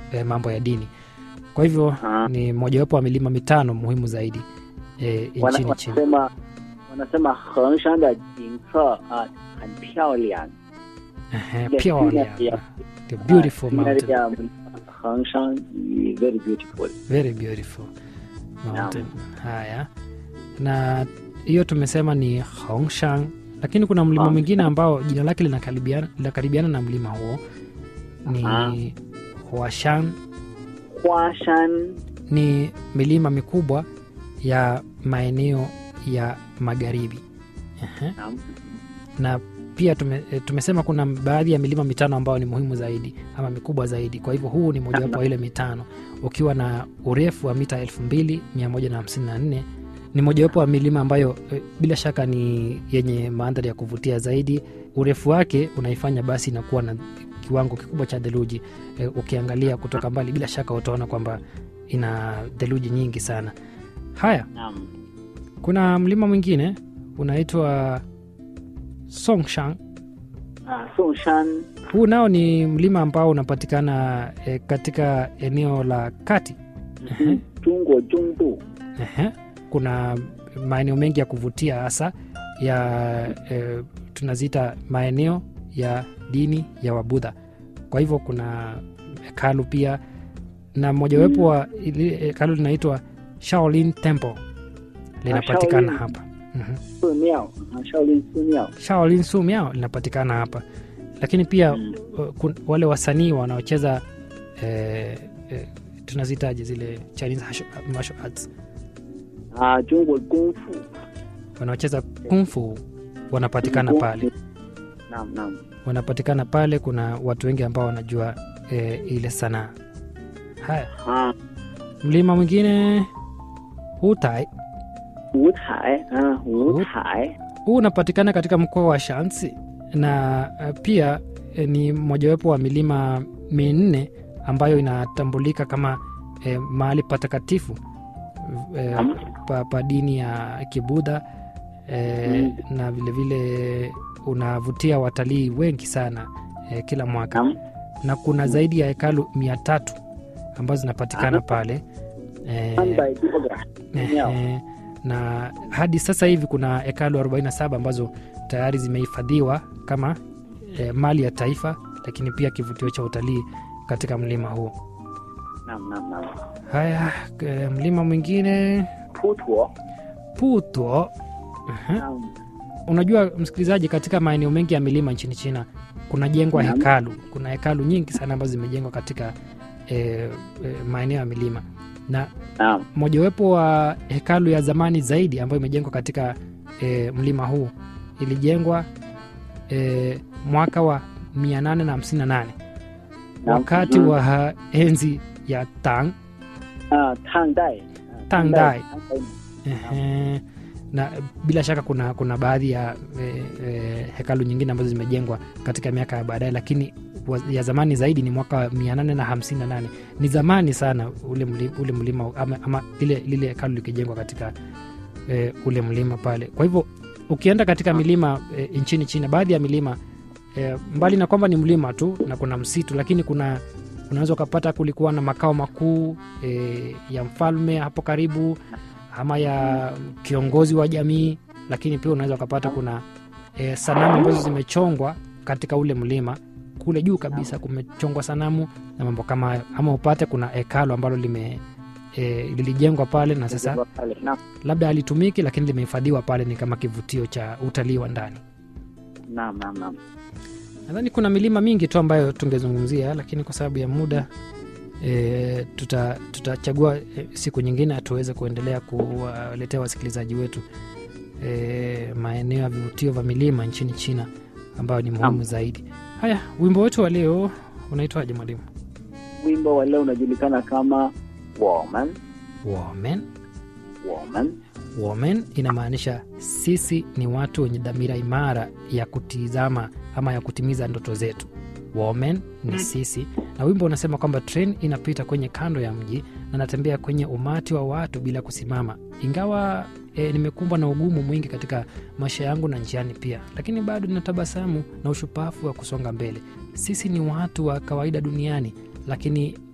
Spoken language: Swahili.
eh, mambo ya dini kwa hivyo Ah. ni mojawapo wa milima mitano muhimu zaidi eh, Wana- nchini china wanasema wanasema Hengshan de jingce ah, 很漂亮 Ehe, Ile pia jina wale ya- hapa. The beautiful Ah, jina mountain ya mlima Hengshan ni very beautiful very beautiful mountain haya na hiyo tumesema ni Hongshan lakini kuna mlima Hongshan. mwingine ambao jina lake linakaribiana linakaribiana na mlima huo ni Aha. Huashan Huashan ni milima mikubwa ya maeneo ya magharibi Ehe. naam. na pia tume, e, tumesema kuna baadhi ya milima mitano ambayo ni muhimu zaidi ama mikubwa zaidi kwa hivyo huu ni mojawapo wa ile mitano ukiwa na urefu wa mita 2154 ni mojawapo wa milima ambayo e, bila shaka ni yenye mandhari ya kuvutia zaidi urefu wake unaifanya basi inakuwa na kiwango kikubwa cha theluji e, ukiangalia kutoka mbali bila shaka utaona kwamba ina theluji nyingi sana haya Naam. kuna mlima mwingine unaitwa songshan Ah, Songshan huu nao ni mlima ambao unapatikana e, katika eneo la kati mhm, Jungwo Jungbu Ehe. kuna maeneo mengi ya kuvutia hasa ya e, tunaziita maeneo ya dini ya wabudha kwa hivyo kuna hekalu pia na mojawapo wa ili- hekalu linaitwa shaolin temple linapatikana Shaolin. hapa Mhm. Sumiao ah, Shaolin Sumiao shaolin sumiao linapatikana hapa lakini pia Mm. uh, kun- wale wasanii wanaocheza eh, eh, tunazitaje zile chinese hasho- martial arts ah, Jungwo Kungfu wanaocheza kungfu wanapatikana Kung pale Fu. Naam, naam. wanapatikana pale kuna watu wengi ambao wanajua eh, ile sanaa haya Ah, mlima mwingine hutai Wutai ah, Wutai huu unapatikana katika mkoa wa shansi na eh, pia eh, ni mojawapo wa milima minne ambayo inatambulika kama eh, mahali patakatifu eh, Naam. pa, pa dini ya kibudha eh, Mm. na vilevile unavutia watalii wengi sana eh, kila mwaka Naam. na kuna Mm. zaidi ya hekalu mia tatu ambazo zinapatikana Aha. pale eh, 三百多个庙 Ehe, na hadi sasa hivi kuna hekalu 47 ambazo tayari zimehifadhiwa kama e, mali ya taifa lakini pia kivutio cha utalii katika mlima huo Naam, naam, naam. haya e, mlima mwingine Putuo puto Ehe. Naam. unajua msikilizaji katika maeneo mengi ya milima nchini china kunajengwa Naam. hekalu kuna hekalu nyingi sana ambazo zimejengwa katika e, e, maeneo ya milima na Naam. mojawapo wa hekalu ya zamani zaidi ambayo imejengwa katika e, mlima huu ilijengwa e, mwaka wa 858 Naam. wakati Mhm. wa enzi ya Tang Ah, Tangdai. Ah, Tangdai. Tangdai. Ehe, na bila shaka kuna kuna baadhi ya e, e, hekalu nyingine ambazo zimejengwa katika miaka ya baadaye lakini wa- ya zamani zaidi ni mwaka wa 858 ni zamani sana ule mlima, ule mlima ama, ama lile, lile hekalu likijengwa katika e, ule mlima pale kwa hivyo ukienda katika milima e, nchini china baadhi ya milima e, mbali na kwamba ni mlima tu na kuna msitu lakini kuna unaweza ukapata kulikuwa na makao makuu e, ya mfalme hapo karibu ama ya kiongozi wa jamii lakini pia unaweza ukapata kuna e, sanamu ambazo zimechongwa katika ule mlima kule juu kabisa kumechongwa sanamu na mambo kama hayo ama upate kuna hekalo ambalo lime e, lilijengwa pale na sasa Pale. Naam. labda halitumiki lakini limehifadhiwa pale ni kama kivutio cha utalii wa ndani Naam, naam, naam. nadhani kuna milima mingi tu ambayo tungezungumzia lakini kwa sababu ya muda e, tuta, tutachagua e, siku nyingine tuweze kuendelea kuwaletea wasikilizaji wetu e, maeneo ya vivutio vya milima nchini china ambayo ni muhimu Naam. zaidi haya wimbo wetu wa leo unaitwaje mwalimu Wimbo wa leo unajulikana kama Woman, woman Woman. woman inamaanisha sisi ni watu wenye dhamira imara ya kutizama ama ya kutimiza ndoto zetu woman ni sisi na wimbo unasema kwamba tren inapita kwenye kando ya mji na natembea kwenye umati wa watu bila kusimama ingawa e, nimekumbwa na ugumu mwingi katika maisha yangu na njiani pia lakini bado nina tabasamu na ushupafu wa kusonga mbele sisi ni watu wa kawaida duniani lakini